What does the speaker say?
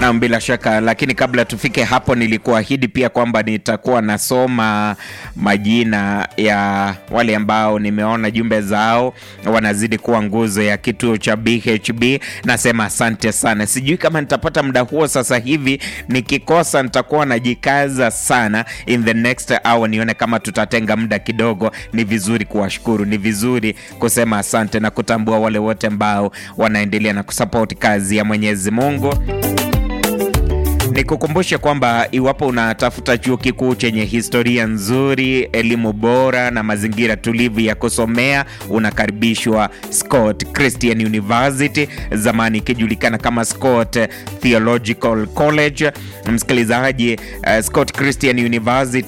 Naam, bila shaka, lakini kabla tufike hapo, nilikuahidi pia kwamba nitakuwa nasoma majina ya wale ambao nimeona jumbe zao wanazidi kuwa nguzo ya kituo cha BHB. Nasema asante sana. Sijui kama nitapata muda huo sasa hivi, nikikosa nitakuwa najikaza sana in the next hour, nione kama tutatenga muda kidogo. Ni vizuri kuwashukuru, ni vizuri kusema asante na kutambua wale wote ambao wanaendelea na kusupport kazi ya Mwenyezi Mungu. Nikukumbushe kwamba iwapo unatafuta chuo kikuu chenye historia nzuri, elimu bora na mazingira tulivu ya kusomea, unakaribishwa Scott Christian University, zamani ikijulikana kama Scott Theological College. Msikilizaji, uh, Scott Christian University